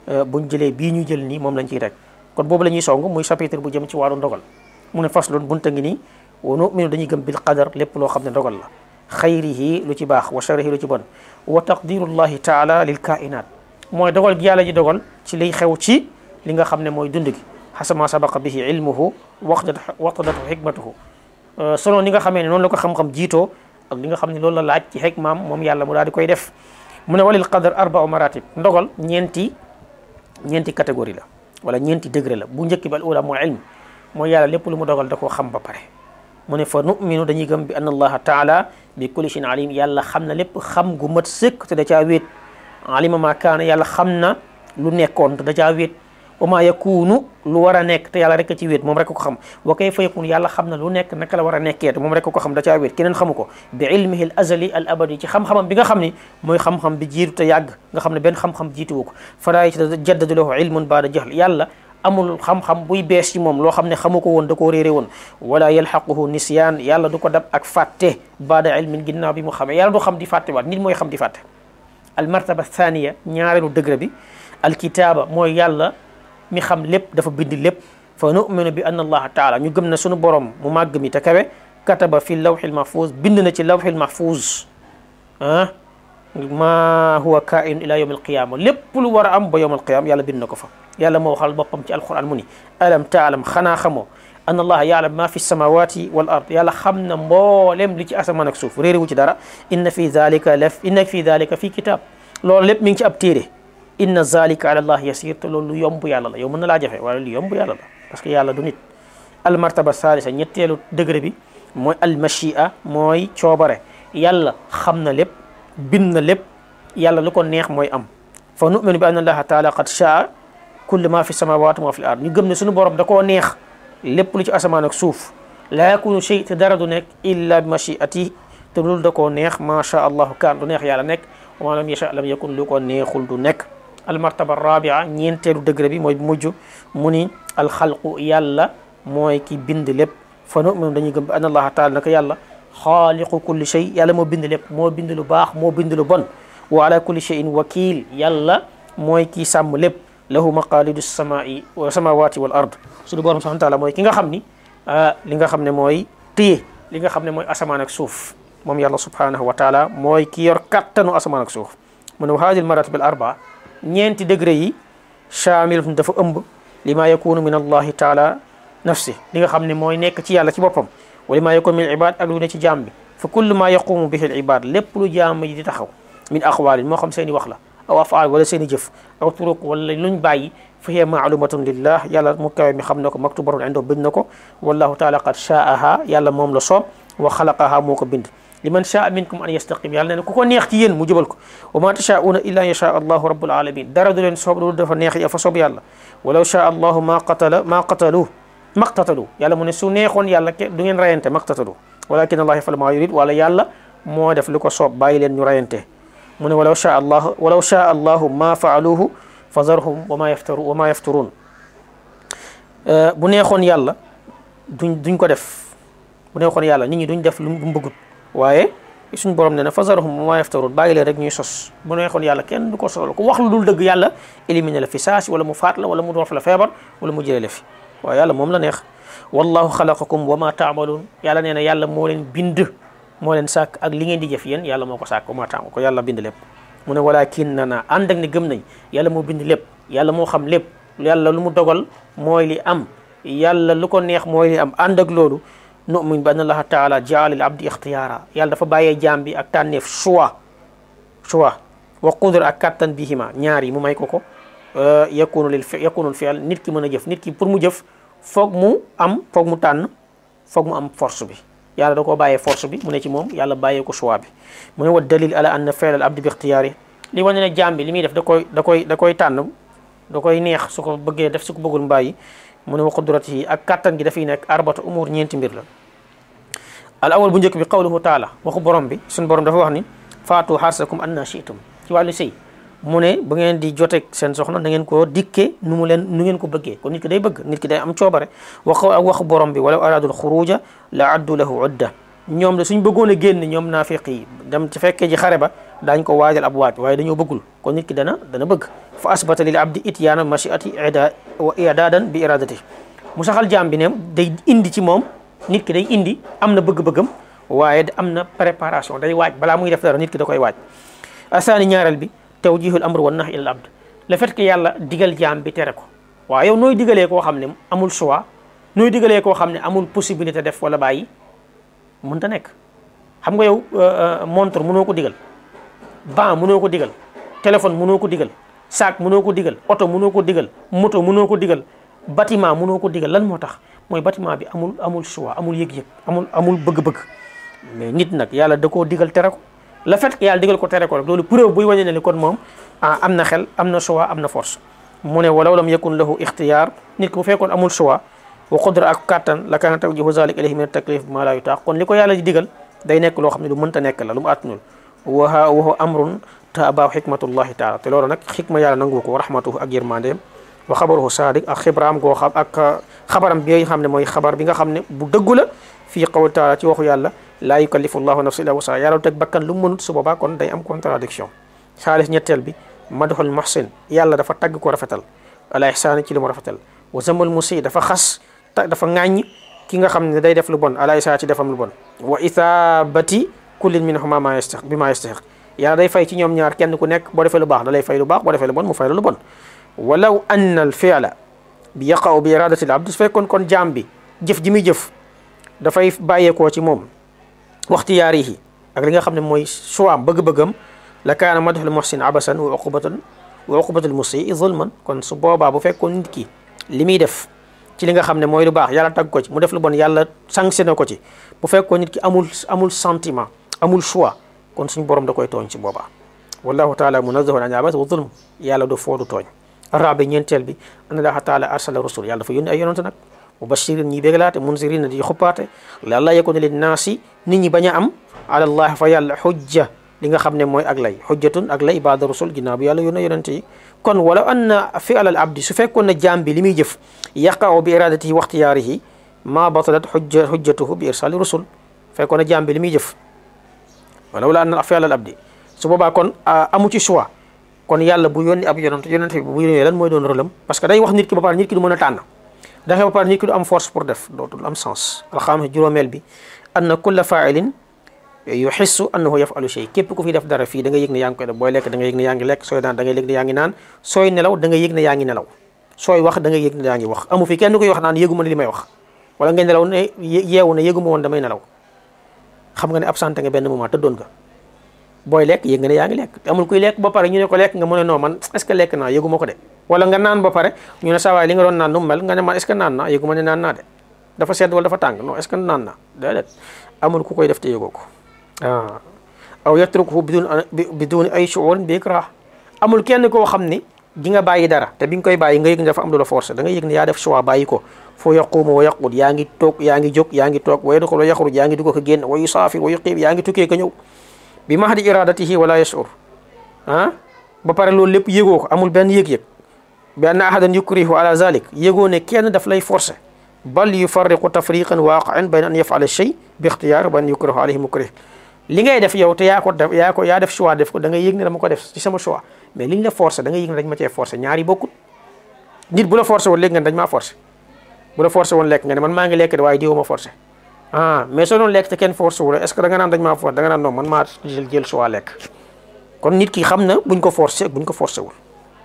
buñ jëlee bii ñu jël nii moom lañ ciy rek kon boobu la ñuy song muy chapitre bu jëm ci wàllu ndogal mu ne faslun bunta ngi nii wa nu'minu dañuy gëm bil qadar lépp loo xam ne ndogal la xayrihi lu ci baax wa sharrihi lu ci bon wa taqdirullahi taala lil kainat mooy dogal gi yàlla ji dogal ci liy xew ci li nga xam ne mooy dund gi xasama sabaqa bihi ilmuhu waqtat waqtadatu xikmatuhu selon ni nga xamee ne noonu la ko xam-xam jiitoo ak li nga xam ne loolu la laaj ci xikmaam moom yàlla mu daal di koy def mu ne walil qadar arbau maratib ndogal ñeenti ñeenti catégorie la wala ñeenti degré la bu njëkk bi al ula mooy ilm mooy yàlla lépp lu mu dogal da koo xam ba pare mu ne fa numinu dañuy gëm bi anna allaha taala bi kulli shay'in alim yàlla xam na lépp xam gu mat sëkk te da caa wéet alima ma kaana yàlla xam na lu nekkoon te da caa wéet wa ma yakunu lu war a nekk te yàlla rek a ci wéet moom rek ko xam wa kayfa yakun yàlla xam na lu nekk naka la war a nekkee te moom rek ko xam da caa wéet keneen xamu ko bi ilmihi al azali al abadi ci xam-xamam bi nga xam ni mooy xam-xam bi jiitu te yàgg nga xam ne benn xam-xam jiituwu ko falaa yatajaddadu lahu ilmun baada jahl yàlla amul xam-xam buy bees ci moom loo xam ne xamu ko woon da koo réere woon wala yalxaquhu nisyaan yàlla du ko dab ak fàtte baada ilmin ginnaaw bi mu xamee yàlla du xam di fàtte waat nit mooy xam di fàtte al martaba thaniya ñaareelu degré bi al kitaaba mooy yàlla mi xam lépp dafa bind lépp fa numinu bi anna allaha taala ñu gëm na sunu borom mu màgg mi te kawe kataba fi lawxil mahfuz bind na ci lawxil mahfuz ah ma huwa kain ila yawm alqiyama lépp lu war a am ba yawm alqiyama yàlla bind na ko fa yàlla moo waxal boppam ci alquran mu ni alam taalam xanaa xamoo anna allaha yaalam ma fi samawati wal ard yàlla xam na mboolem li ci asamaan ak suuf réere wu ci dara inna fi dalika laf inna fi dalika fi kitab loolu lépp mi ngi ci ab téere inna zalika ala allah yasir te loolu lu yomb yàlla la yow mën na laa jafe waaye lu yomb yàlla la parce que yàlla du nit al martaba salisa ñetteelu degré bi mooy al machia mooy coobare yàlla xam na lépp bind na lépp yàlla lu ko neex mooy am fa numinu bi anna allaha taala qad shaa kulli ma fi samawati ma fi l ard ñu gëm ne suñu borom da koo neex lépp lu ci asamaan ak suuf laa yakunu shay te dara du nekk illa bi machiati te loolu da koo neex ma sha allahu kaan du neex yàlla nekk wa ma lam yasha lam yakun lu ko neexul du nekk almartaba rabia ñeenteelu degré bi mooy bu mujj mu ni alxalqu yàlla mooy ki bind lépp fa numinu dañuy gëm bi anna allaha taala naka yàlla xaaliqu kulli shay yàlla moo bind lépp moo bind lu baax moo bind lu bon wa ala kulli shayin wakil yàlla mooy kii sàmm lépp lahu maqalidu samai wa samawati wal ard suñu borom subhanahu wa taala mooy ki nga xam ni li nga xam ne mooy téye li nga xam ne mooy asamaan ak suuf moom yàlla subhanahu wa taala mooy ki yor kattanu asamaan ak suuf mu ne wa hadi al maratib al arba ñeenti degré yi chamilatun dafa ëmb li ma yakunu min allahi taala nafsi li nga xam ne mooy nekk ci yàlla ci boppam wa li ma yakunu min al ibad ak lu ne ci jaam bi fa kullu ma yaqumu bihi al ibad lépp lu jaam yi di taxaw min aqwalin moo xam seen i wax la aw afaal wala seen i jëf aw turuq wala luñ bàyyi fa hiya maalumatun lillah yàlla mu kawe mi xam na ko maktubatun indo bind na ko wallahu taala qad shaaha yàlla moom la soob wa xalaqaha moo ko bind liman shaa minkum an yastaqim yàlla ne ku ko neex ci yéen mu jubal ko wa ma tashauna illa an yasha allahu rabbul alamin dara du leen soob loolu dafa neex ya fa soob yàlla walaw shaa allahu ma qatala ma qatalu maqtatalu yàlla mu ne su neexoon yàlla ke du ngeen rayante maqtatalu walakin allah yafal ma yurid wala yàlla moo def lu ko soob bàyyi leen ñu rayante mu ne walaw shaa allahu walaw shaa allahu ma faaluhu fa zarhum wa ma yaftaru wa ma yafturun bu neexoon yàlla duñ duñ ko def bu neexoon yàlla nit ñi duñ def lu mu bëggut waaye suñ borom ne na fa zarhum wa ma yaftarun bàyyi leen rek ñuy sos bu neexoon yàlla kenn du ko sosal ku wax lu dul dëgg yàlla éliminer la fi saasi wala mu faat la wala mu doof la feebar wala mu jëlee la fi waaye yàlla moom la neex wallahu xalaqakum wa ma taamaluun yàlla nee na yàlla moo leen bind moo leen sàkk ak li ngeen di jëf yéen yàlla moo ko sàkk maa taam ko yàlla bind lépp mu ne walakin na naa ànd ak ne gëm nañ yàlla moo bind lépp yàlla moo xam lépp yàlla lu mu dogal mooy li am yàlla lu ko neex mooy li am ànd ak loolu nu'min bi anna allaha taala jaala lil abdi ixtiyaara yàlla dafa bàyyee jaam bi ak tànneef choix choix wa qudra ak kattan bihima ñaar yi mu may ko ko yakunu lil yakunu fi'l nit ki mën a jëf nit ki pour mu jëf foog mu am foog mu tànn foog mu am force bi yàlla da koo bàyyee force bi mu ne ci moom yàlla bàyyee ko choix bi mu ne wa dalil ala anna fi'l al abdi bi ixtiyaari li wane ne jaam bi li muy def da koy da koy da koy tànn da koy neex su ko bëggee def su ko bëggul mbàyyi mu ne wa qudratihi ak kattan gi dafay nekk arbata umur ñeenti mbir la al awal bu njëkk bi qawluhu taala waxu borom bi suñu borom dafa wax ni faatu xarsakum anna shi'tum ci wàllu sëy mu ne bu ngeen di joteeg seen soxna da ngeen koo dikke nu mu leen nu ngeen ko bëggee kon nit ki day bëgg nit ki day am coobare wax ak waxu borom bi walaw aradul xuruja la addu lahu udda ñoom de suñ bëggoon a génn ñoom naafiq yi dem ci fekkee ji xare ba daañ ko waajal ab waaj waaye dañoo bëggul kon nit ki dana dana bëgg fa asbata lil abdi ityaana machiati ida wa idaadan bi iradati mu saxal jaam bi ne day indi ci moom nit ki day indi am na bëgg-bëggam waaye am na préparation day waaj balaa muy def dara nit ki da koy waaj asaani ñaareel bi tawjihul amr wa nahy ilal abd le fait que yàlla digal jaam bi tere ko waaw yow nooy digalee koo xam ne amul choix nooy digalee koo xam ne amul possibilité def wala bàyyi mënta nekk xam nga yow montre mënoo ko digal ban mënoo ko digal téléphone mënoo ko digal sac mënoo ko digal oto mënoo ko digal moto mënoo ko digal bâtiment mënoo ko digal lan moo tax mooy bâtiment bi amul amul choix amul yëg-yëg amul amul bëgg-bëgg mais nit nag yàlla da koo digal tere ko le fait que yàlla digal ko tere ko rek loolu preuve buy wane ne ni kon moom ah am na xel am na choix am na force mu ne walaw lam yakun lahu ixtiyaar nit ki bu fekkoon amul choix wa qudra ak kattan la kaana tawjihu zalik ilayhi min taklif ma la yutaax kon li ko yàlla di digal day nekk loo xam ne lu mënta nekk la lu mu àttanul wa wa amrun taabaahu xikmatullahi taala te loolu nag xikma yàlla nangu ko wa rahmatuhu ak yërmandeem wa xabaruhu sadiq ak xibraam goo xam ak xabaram bi nga xam ne mooy xabar bi nga xam ne bu dëggu la fii qawli taala ci waxu yàlla laa yukallifu llahu nafsan illa wusaha yàlla teg bakkan lu mu mënut su boobaa kon day am contradiction xaalis ñetteel bi madhul muhsin yàlla dafa tagg ko rafetal ala ihsaani ci li mu rafetal wa zamal musi dafa xas dafa ŋàññ ki nga xam ne day def lu bon ala isaa ci defam lu bon wa ithabati kullin minhuma ma yastahiq bi ma yastahiq yàlla day fay ci ñoom ñaar kenn ku nekk boo defee lu baax da lay fay lu baax boo defee lu bon mu fay la lu bon walaw anna al fi'la bi yaqaw bi iradati al abd su fekkoon kon jaam bi jëf ji muy jëf dafay bàyyeekoo ci moom waxtiyaarihi ak li nga xam ne mooy choix am bëgg-bëggam la kaana madhul muhsin abasan wa uqubatan wa uqubatul musii zulman kon su boobaa bu fekkoon nit ki li muy def ci li nga xam ne mooy lu baax yàlla tagg ko ci mu def lu bon yàlla sanctionné ko ci bu fekkoon nit ki amul amul sentiment amul choix kon suñu borom da koy tooñ ci boobaa wallahu taala munazahun an abas wa zulm yàlla du foodu tooñ arabi ñeenteel bi an allaha taala arsala rusul yàlla dafa yónni ay yonante nag mubashirin ñi bégalaate munzirin di xuppaate la allah yakuna lin naasi nit ñi bañ a am ala allah fa yàlla xujja li nga xam ne mooy ak lay xujjatun ak lay baada rusul ginnaaw bi yàlla yónne yonante yi kon wala anna fi alal abdi su fekkoon na jaam bi li muy jëf yaqaw bi iradatihi wa ixtiyaarihi ma batalat xujja xujjatuhu bi irsali rusul fekkoon na jaam bi li muy jëf wala wala anna fi alal abdi su boobaa kon amu ci choix kon yàlla bu yónni ab yonante yonante bi bu yónnee lan mooy doon rëlam parce que day wax nit ki ba pare nit ki du mën a tànn daxee ba pare nit ki du am force pour def dootul am sens alxames juróomeel bi anna kulla faailin yuxissu annahu yafalu shay képp ku fi def dara fii da nga yëg ne yaa ngi koy def booy lekk da nga yëg ne yaa ngi lekk sooy naan da nga yëg ne yaa ngi naan sooy nelaw da nga yëg ne yaa ngi nelaw sooy wax da nga yëg ne yaa ngi wax amu fi kenn koy wax naan yëguma ne li may wax wala nga nelaw ne yeewu ne yëguma woon damay nelaw xam nga ne absenté nga benn moment tëddoon nga booy lekk yëg nga ne yaa ngi lekk te amul kuy lekk ba pare ñu ne ko lekk nga mu ne non man est ce que lekk naa yëguma ko de wala nga naan ba pare ñu ne sawaay li nga doon naan nu mu mel nga ne man est ce que naan naa yëguma ne naan naa de dafa sedd wala dafa tàng non est ce que naan naa déedéet amul ku koy def te yëgoo ko ah aw yatrukuhu bidun biduni ay shuur bi ikrah amul kenn koo xam ni di nga bàyyi dara te bi nga koy bàyyi nga yëg ne dafa am lu la forcé da nga yëg ne yaa def choix bàyyi ko foo yaqumu wa yaqud yaa ngi toog yaa ngi jóg yaa ngi toog wa yadxul wa yaxruj yaa ngi dugg ko génn wa yusaafir wa yuqiim yaa ngi tukkee ko ñëw bi mahdi iradatihi wala yashur ah ba pare loolu lépp yëgoo ko amul benn yëg-yëg bi anna ahadan yukrihu ala zalik yëgoo ne kenn daf lay forcé bal yufarriqu tafriqan waaqian bayna an yafala shay bi ixtiyaar wa an yukrahu alayhi mukrih li ngay def yow te yaa ko def yaa ko yaa def choix def ko da ngay yëg ne dama ko def ci sama choix mais li ñu la forcé da ngay yëg ne dañ ma cee forcé ñaari bokkut nit bu la forcé woon léegi nga dañ maa forcé bu la forcé woon lekk nga ne man maa ngi lekk de waaye diwuma forcé ah mais soo doon lekk te kenn forcé wu la est ce que da nga naan dañ maa forcé da nga naan non man maa jël jël choix lekk kon nit ki xam na buñ ko forcé ak buñ ko forcé wul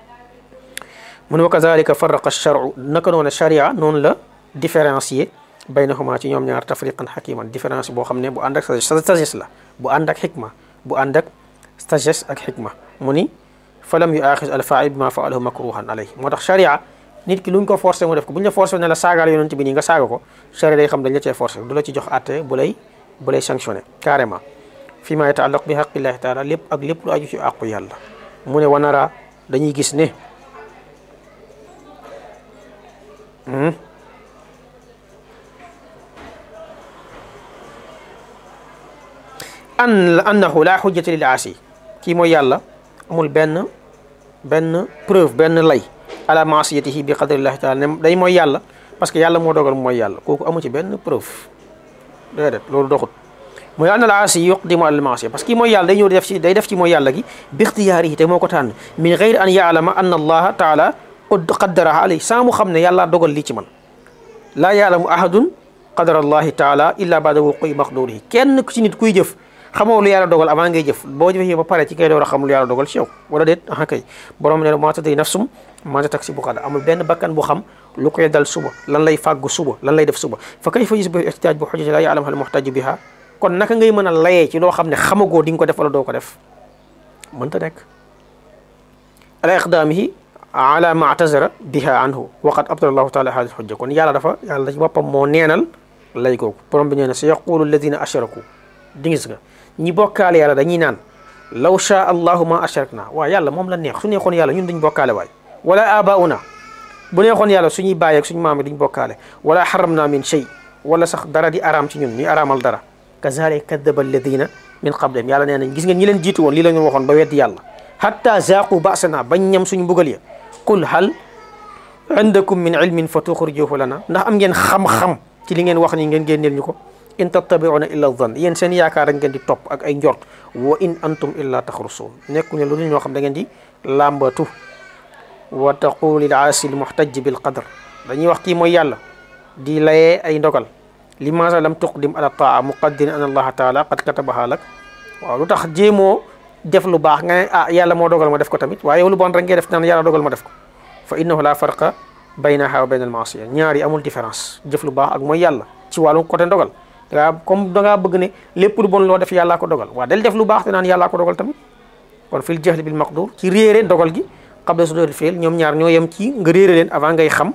mu ne wa kazalika farraqa charu naka noonu charia noonu la différencier baynahuma ci ñoom ñaar tafriqan xakiman différence boo xam ne bu ànd ak sagesse la bu ànd ak xikma bu ànd ak sagesse ak xikma mu ni falam yu aaxis al faa'il bima faalahu makruhan alayhi moo tax charia nit ki luñ ko forcé mu def ko bu ñu la forcé ne la saagaal yonent bi nii nga saaga ko charia day xam dañ la cee forcé du la ci jox àtte bu lay bu lay sanctionné carrément fi ma yataallaq bi xaqillahi taala lépp ak lépp lu aju ci àqu yàlla mu ne wanara dañuy gis ne an annahu la xujjata lil aasi kii mooy yàlla amul benn benn preuve benn lay ala maasiyatihi bi qadrillahi taala ne day mooy yàlla parce que yàlla moo dogal mooy yàlla kooku amu ci benn preuve déedéet loolu doxut mooy anna al aasi yuqdimu ala al maasiya parce que kii mooy yàlla day ñëw def ci day def ci mooy yàlla gi bi ixtiyaarihi te moo ko tànn min gayri an yaalama anna allaha taala qaddaraha alay saa mu xam ne yàlla dogal lii ci man laa yaalamu ahadun qadara allahi taala illa baada wuqui maqdurihi kenn ci nit kuy jëf xamoo lu yàlla dogal avant ngay jëf boo jëfee ba pare ci kay door a xam lu yàlla dogal ci yow wala déet aha kay borom ne maa tadri nafsum maa taksibu ghadan amul benn bakkan bu xam lu koy dal suba lan lay fàggu suba lan lay def suba fa kayfa yusbihu ihtijaaj bi hujjati laa ya'lamuha al-muhtaaju biha kon naka ngay mën a layee ci loo xam ne xamagoo di nga ko def wala doo ko def mënta nekk ala iqdaamihi ala ma atazara biha anhu wa qad abtala allahu taala hadihi hujja kon yàlla dafa yàlla ci boppam moo neenal lay googu borom bi nee na sa yaqulu alladina ashraku di ngis nga ñi bokkaale yàlla dañuy naan law shaa allahu ma ashrakna waaw yàlla moom la neex su neexoon yàlla ñun duñ bokkaale waay wala abauna bu neexoon yàlla suñuy bàyyi ak suñu maam yi duñ bokkaale wala xaramna min shay wala sax dara di araam ci ñun ñuy araamal dara kazalika kadaba alladina min qablihim yàlla nee nañ gis ngeen ñi leen jiitu woon lii la ñu waxoon ba weddi yàlla hatta zaaqu basana bañ ñam suñu mbugal ya qul hal indakum min ilmin fa tuxrijuhu lana ndax am ngeen xam-xam ci li ngeen wax ni ngeen génneel ñu ko in tattabiuna illa dhann yéen seen yaakaar rek ngeen di topp ak ay njort wa in antum illa taxrusun nekku ne lu dul ñoo xam da ngeen di làmbatu wa taqulu lil aasi l muhtaj bil qadar dañuy wax kii mooy yàlla di layee ay ndogal limaasa lam tuqdim ala taa muqaddirin an allaha taala qad katabaha lak waaw lu tax jéemoo def lu baax nga ne ah yàlla moo dogal ma def ko tamit waaye yow lu bon rek ngay def naan yàlla dogal ma def ko fa innahu la farqa baynaha wa bayna al maasiya ñaar yi amul différence jëf lu baax ak mooy yàlla ci wàllu côté ndogal dangaa comme dangaa bëgg ne lépp lu bon loo def yàllaa ko dogal waaw del def lu baax te naan yàllaa ko dogal tamit kon fil jahli bil maqdur ci réere dogal gi qabla suduril fi'l ñoom ñaar ñoo yem ci nga réere leen avant ngay xam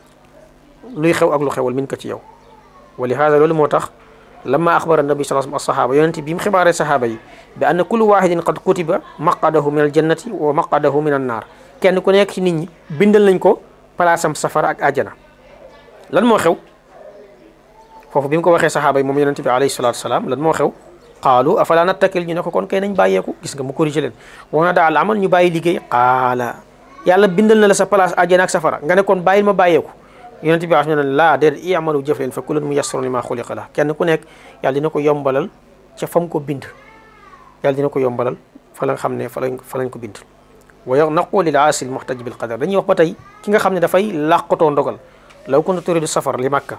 luy xew ak lu xewal min ko ci yow wa li hada loolu moo tax lamma axbara nabi sallallahu alayhi wasallam as-sahaba yonente bi mu xibaaree sahaaba yi bi anna kullu wahidin qad kutiba maqadahu min al jannati wa maqadahu min an naar kenn ku nekk ci nit ñi bindal nañ ko palaasam safara ak àjjana lan moo xew foofu bi mu ko waxee sahaaba yi moom yonente bi alayhi salatu wasalaam lan moo xew qaalu afala nattakil ñu ne ko kon kay nañ bàyyeeku gis nga mu corrigé leen wana daal amal ñu bàyyi liggéey qaala yàlla bindal na la sa place àjjana ak safara nga ne kon bàyyil ma bàyyeeku yonente bi wax ne laa déedéet i'malu jëf leen fa kullun muyassarun lima xuliqa la kenn ku nekk yàlla dina ko yombalal ca fam ko bind yàlla dina ko yombalal fa la nga xam ne fa lañ fa lañ ko bind wa naqulu lil aasi al muhtaj bil qadar dañuy wax ba tey ki nga xam ne dafay làqatoo ndogal law kunta turidu safar li màkka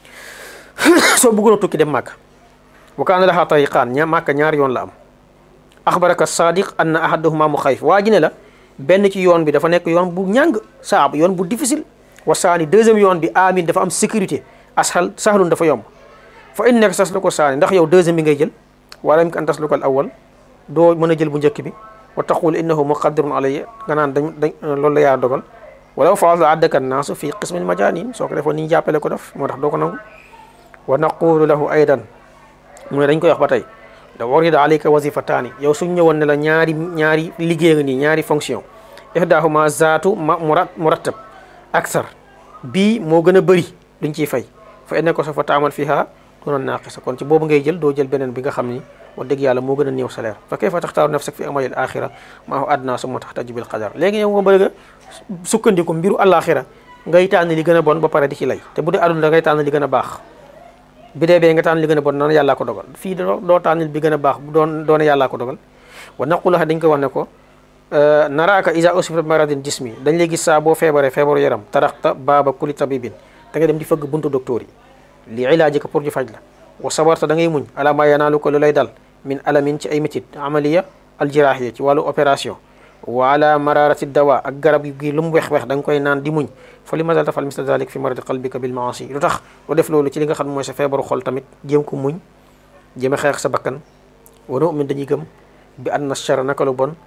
soo bëggoon a tukki dem màkka wa kaana laha tariqaan ña màkka ñaari yoon la am axbaraka sadiq anna ahaduhuma mu xayf waa ji ne la benn ci yoon bi dafa nekk yoon bu ñàng saab yoon bu difficile wasaani deuxième yoon bi amin dafa am sécurité ashal sahlun dafa yomb fa in nekk tas lu ko saani ndax yow deuxième bi ngay jël wala mi an tas lu ko al awal doo mën a jël bu njëkk bi wa taqul innahu muqaddirun alayya nga naan dañ dañ loolu la yaa dogal wala faal la addaka naasu fi qismil majanin soo ko defoon ni ñu jàppale ko def moo tax doo ko nangu wa naqulu lahu aydan mu ne dañ koy wax ba tey da warida alayka wazifataani yow suñ ñëwoon ne la ñaari ñaari liggéey nga nii ñaari fonction ihdahuma zaatu ma murattab aksar bii moo gën a bëri duñ ciy fay fa enne ko sa fa taamal fiha duna naaqisa kon ci boobu ngay jël doo jël beneen bi nga xam ni wax dëgg yàlla moo gën a néew salaire fa kayfa taxtaaru nafsak fi amalil axira maa hu adna summa taxtaju bil qadar léegi yow nga bëgg a sukkandiku mbiru alaxira ngay tànn li gën a bon ba pare di ci lay te bu dee aduna da ngay tànn li gën a baax bi dee bee nga tànn li gën a bon naan yàllaa ko dogal fii doo tànnil bi gën a baax bu doon doone yàllaa ko dogal wa naqulu dañ ko wax ne ko naraaka isa usifa bi maradin jismi dañ lay gis saa boo feebaree feebaru yaram taraxta baaba kuli tabibin da ngay dem di fëgg buntu docteur yi li ilaaji ko pour ñu faj la wa sabarta da ngay muñ ala ma yanaalu ko lu lay dal min alamin ci ay métit amaliya aljirahiya ci wàllu opération wa ala mararati dawa ak garab gi lu mu wex-wex da nga koy naan di muñ fa li ma dal tafal misla dalik fi maradi qalbika bil maasi lu tax lu def loolu ci li nga xam mooy sa feebaru xol tamit jéem ko muñ jéem a xeex sa bakkan wa nu'min dañuy gëm bi anna chara naka lu bon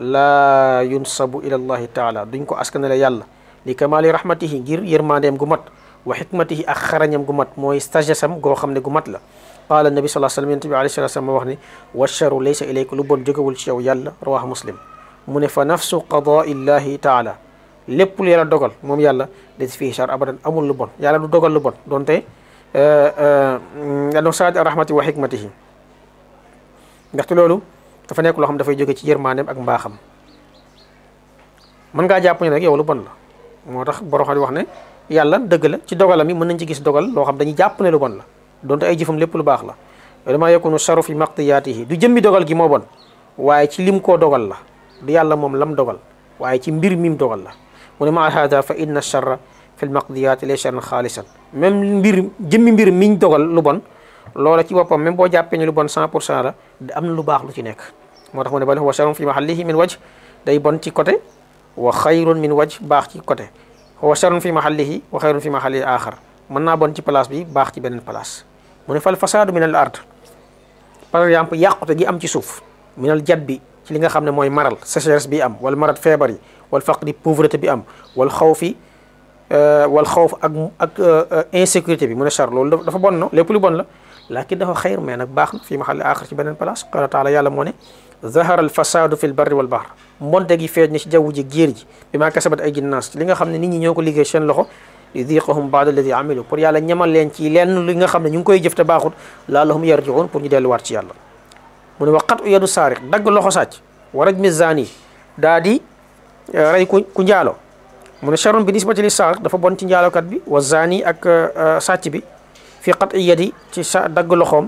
laa yunsabu ila allahi taala duñ ko askanale yàlla li kamali rahmatihi ngir yërmandeem gu mat wa xikmatihi ak xarañam gu mat mooy sagesse am goo xam ne gu mat la qaala nabi sallallahu alayhi wasallam yonent bi alayhi salatu wasallam wax ni wa charu laysa ilayka lu bon jógewul ci yow yàlla rawahu muslim mu ne fa nafsu qadaa illahi taala lépp lu yàlla dogal moom yàlla des fii char abadan amul lu bon yàlla du dogal lu bon donte ano saadi rahmati wa xikmatihi ndaxte loolu dafa nekk loo xam dafay jóge ci yërmaaneem ak mbaaxam mën ngaa jàpp ne nag yow lu bon la moo tax borom xam wax ne yàlla dëgg la ci dogalam yi mën nañ ci gis dogal loo xam dañuy jàpp ne lu bon la donte ay jëfam lépp lu baax la dama yakunu charu fi maqdiyaatihi du jëmmi dogal gi moo bon waaye ci lim koo dogal la du yàlla moom lam dogal waaye ci mbir mim dogal la mu ne ma hada fa inna charra fi lmaqdiyaati lay charran xaalisan même mbir jëmmi mbir miñ dogal lu bon loola ci boppam même boo jàppee ne lu bon 100 pour cent la am na lu baax lu ci nekk moo tax mu ne bal huwa charrun fi mahallihi min wajh day bon ci côté wa xayrun min wajh baax ci côté huwa charrun fi mahallihi wa xayrun fi mahallihi axar mën naa bon ci place bi baax ci beneen place mu ne fal fasaadu min al ard par exemple yàqute gi am ci suuf min al jat bi ci li nga xam ne mooy maral sécheresse bi am wala marat feebar yi wal faqri pauvreté bi am wal xawfi wal xawf ak ak insécurité bi mu ne char loolu dafa bon no lépp lu bon la lakin dafa xayr mais nag baax na fii mahalli axar ci beneen place qala taala yàlla moo ne zahara al fasadu fi l barri wal bahr mbonte gi feeñ na ci jaww ji géer ji bi maa kasabat ay ginnaas ci li nga xam ne nit ñi ñoo ko liggéey seen loxo li diqahum baad alladi amilu pour yàlla ñamal leen ci lenn li nga xam ne ñu ngi koy jëf te baaxut laallahum yarjiun pour ñu delluwaat ci yàlla mu ne waqat u yadu saariq dagg loxo sàcc wa rajmi zani daa di rey ku ku njaalo mu ne charun bi nisbati li saariq dafa bon ci njaalokat bi wa zani ak sàcc bi fi qat i yadi ci sa dagg loxoom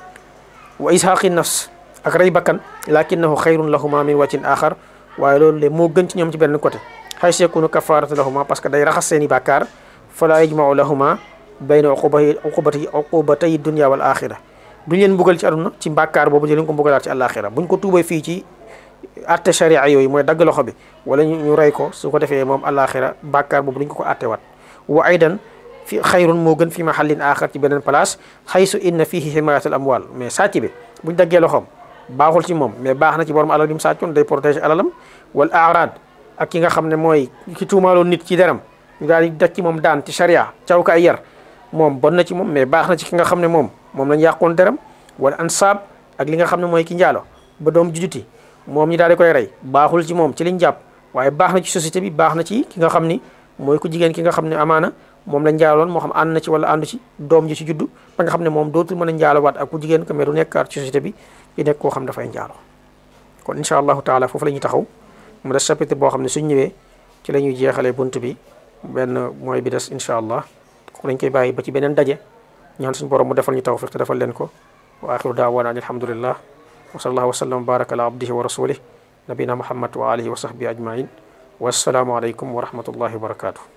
wa ishaaqi nafs ak rey bakkan lakinahu xayrun lahuma min wajhin axar waaye loolu de moo gën ci ñoom ci benn côté xays yakunu kafaratu lahuma parce que day raxas seeni bàkkaar fala yajmau lahuma bayna uqubati uqubati uqubatay dunia wal axira duñ leen mbugal ci aduna ci bàkkaar boobu di leen ko mbugalaat ci àlaxira buñ ko tuubee fii ci atte sharia yooyu mooy dagg loxo bi wala ñu rey ko su ko defee moom àlaxira bàkkaar boobu duñ ko ko attewaat wa aydan fi xayrun moo gën fi mahallin axar ci beneen place xaysu inna fihi himayatul amwal mais sàcc bi buñ daggee loxoom baaxul ci moom mais baax na ci borom alal bi mu sàccoon day protéger alalam wal arad ak ki nga xam ne mooy ki tuumaaloon nit ci deram ñu daal di daj ci moom daan ci charia caw ko ay yar moom bon na ci moom mais baax na ci ki nga xam ne moom moom lañ yàqoon deram wala ansaab ak li nga xam ne mooy ki njaalo ba doom jujuti moom ñi daal di koy rey baaxul ci moom ci liñ jàpp waaye baax na ci société bi baax na ci ki nga xam ni mooy ku jigéen ki nga xam ne amaana moom la njaaloon moo xam ànd na ci wala àndu ci doom ji ci juddu ba nga xam ne moom dootul mën a njaalowaat ak ku jigéen ko mais du nekkaat ci société bi di nekk koo xam dafay njaalo kon incha allahu taala foofu la ñuy taxaw mu des chapitre boo xam ne suñ ñëwee ci la ñuy jeexalee bunt bi benn mooy bi des incha allah ko dañ koy bàyyi ba ci beneen daje ñaan suñu borom mu defal ñu tawfiq te defal leen ko wa axiru daawaana an alhamdulillah wa sallallahu wa sallam wa baraka ala abdihi wa rasulih nabina muhammad wa alihi wa sahbihi ajmain wassalaamu aleykum wa rahmatullahi wa barakatuh